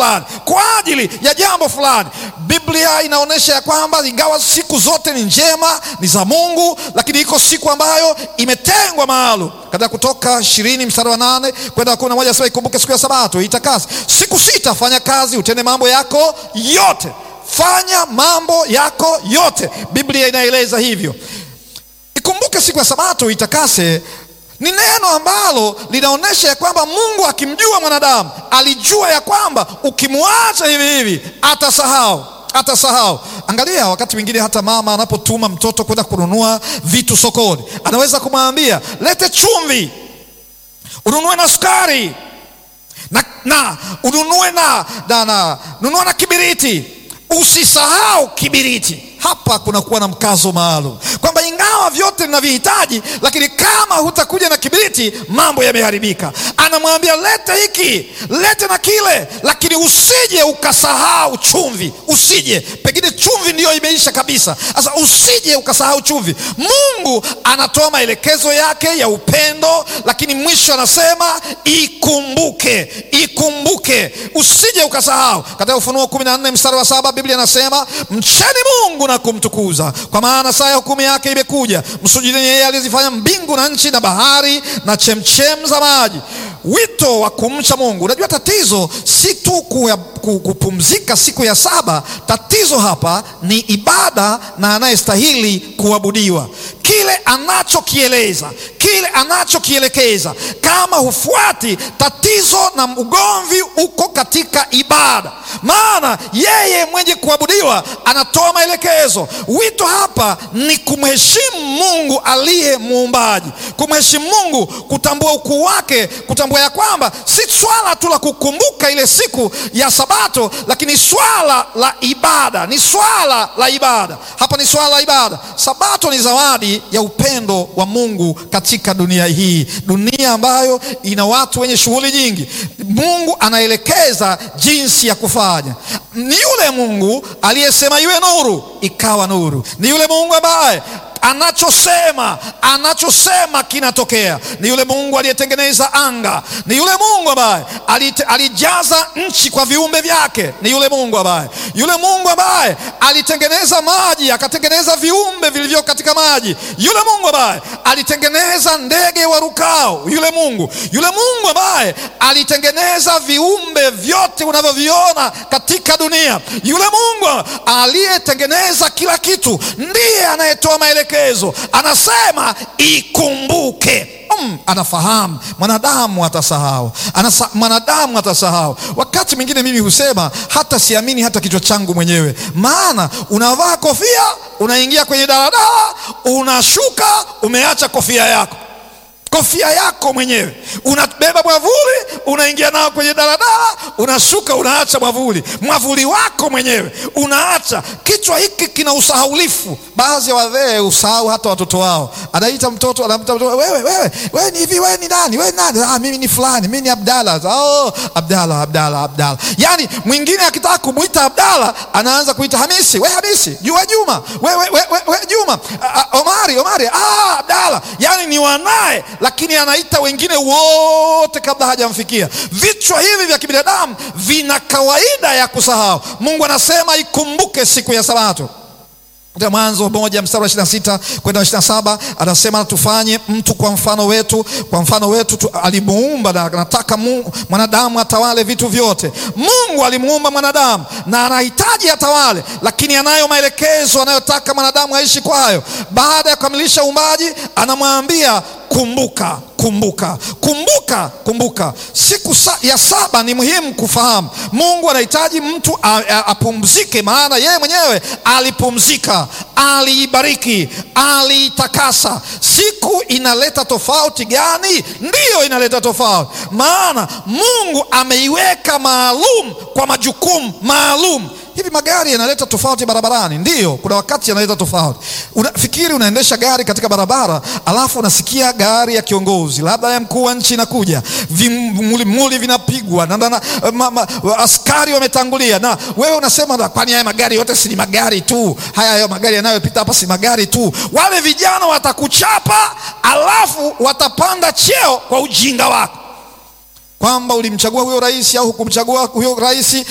fulani, kwa ajili ya jambo fulani. Biblia inaonyesha ya kwamba ingawa siku zote ni njema, ni za Mungu, lakini iko siku ambayo imetengwa maalum. Katika Kutoka ishirini mstari wa nane kwenda kumi na moja sema ikumbuke siku ya Sabato itakase, siku sita fanya kazi, utende mambo yako yote fanya mambo yako yote. Biblia inaeleza hivyo. Ikumbuke siku ya Sabato itakase ni neno ambalo linaonyesha ya kwamba Mungu akimjua mwanadamu alijua ya kwamba ukimwacha hivi hivi atasahau atasahau. Angalia, wakati mwingine hata mama anapotuma mtoto kwenda kununua vitu sokoni, anaweza kumwambia lete chumvi, ununue na sukari na, na ununue na, na, na, nunua na kibiriti Usisahau kibiriti. Hapa kunakuwa na mkazo maalum kwamba ingawa vyote ninavihitaji, lakini kama hutakuja na kibiriti, mambo yameharibika. Anamwambia lete hiki, lete na kile, lakini usije ukasahau chumvi. Usije, pengine chumvi ndiyo imeisha kabisa. Sasa usije ukasahau chumvi. Mungu anatoa maelekezo yake ya upendo, lakini mwisho anasema ikumbuke, ikumbuke, usije ukasahau. Katika Ufunuo kumi na nne mstari wa saba Biblia inasema mcheni Mungu na kumtukuza, kwa maana saa ya hukumu yake imekuja. Msujudini yeye aliyezifanya mbingu na nchi na bahari na chemchem za maji. Wito wa kumcha Mungu. Unajua, tatizo si tu kupumzika siku ya saba. Tatizo hapa ni ibada na anayestahili kuabudiwa, kile anachokieleza, kile anachokielekeza. Kama hufuati, tatizo na ugomvi uko katika ibada, maana yeye mwenye kuabudiwa anatoa maelekezo. Wito hapa ni kumheshimu Mungu aliye muumbaji, kumheshimu Mungu, kutambua ukuu wake, kutambua ya kwamba si swala tu la kukumbuka ile siku ya Sabato, lakini swala la ibada, ni swala la ibada. Hapa ni swala la ibada. Sabato ni zawadi ya upendo wa Mungu katika dunia hii, dunia ambayo ina watu wenye shughuli nyingi. Mungu anaelekeza jinsi ya kufanya. Ni yule Mungu aliyesema iwe nuru, ikawa nuru. Ni yule Mungu ambaye anachosema anachosema kinatokea. Ni yule Mungu aliyetengeneza anga. Ni yule Mungu ambaye alijaza nchi kwa viumbe vyake. Ni yule Mungu ambaye yule Mungu ambaye alitengeneza maji akatengeneza viumbe vilivyo katika maji. Yule Mungu ambaye alitengeneza ndege warukao. Yule Mungu yule Mungu ambaye alitengeneza viumbe vyote unavyoviona katika dunia. Yule Mungu aliyetengeneza kila kitu ndiye anayetoa maelekezo anasema ikumbuke. Mm, anafahamu mwanadamu atasahau, anasa, mwanadamu atasahau. Wakati mwingine mimi husema hata siamini hata kichwa changu mwenyewe, maana unavaa kofia, unaingia kwenye daladala, unashuka, umeacha kofia yako kofia yako mwenyewe, unabeba mwavuli, unaingia nao kwenye daladala, unashuka, unaacha mwavuli, mwavuli wako mwenyewe unaacha. Kichwa hiki kina usahaulifu. Baadhi ya wazee usahau hata watoto wao. Anaita mtoto, anamta mtoto, wewe wewe wewe ni hivi, wewe ni nani? Wewe nani? Ah, mimi ni fulani, mimi ni Abdalla. Oh, Abdalla, Abdalla, Abdalla. Yani mwingine akitaka kumwita Abdalla anaanza kuita Hamisi, we Hamisi, jua Juma, wewe wewe we, we, Juma, ah, Omari, Omari, ah, Abdalla. Yani ni wanaye lakini anaita wengine wote kabla hajamfikia. Vichwa hivi vya kibinadamu vina kawaida ya kusahau. Mungu anasema ikumbuke siku ya Sabato. Mwanzo moja mstari wa ishirini na sita kwenda ishirini na saba anasema tufanye mtu kwa mfano wetu, kwa mfano wetu tu, alimuumba na anataka mwanadamu atawale vitu vyote. Mungu alimuumba mwanadamu na anahitaji atawale, lakini anayo maelekezo anayotaka mwanadamu aishi kwayo. Baada ya kukamilisha uumbaji, anamwambia kumbuka kumbuka kumbuka kumbuka. Siku sa, ya saba ni muhimu kufahamu. Mungu anahitaji mtu apumzike, maana yeye mwenyewe alipumzika, aliibariki, aliitakasa. Siku inaleta tofauti gani? Ndiyo, inaleta tofauti, maana Mungu ameiweka maalum kwa majukumu maalum. Hivi magari yanaleta tofauti barabarani? Ndiyo, kuna wakati yanaleta tofauti. Unafikiri unaendesha gari katika barabara, alafu unasikia gari ya kiongozi labda ya mkuu wa nchi inakuja, vimulimuli vinapigwa na, na, ma, ma, askari wametangulia, na wewe unasema kwani haya magari yote si ni magari tu? Haya hayo magari yanayopita hapa si magari tu? Wale vijana watakuchapa, alafu watapanda cheo kwa ujinga wako kwamba ulimchagua huyo rais au hukumchagua huyo rais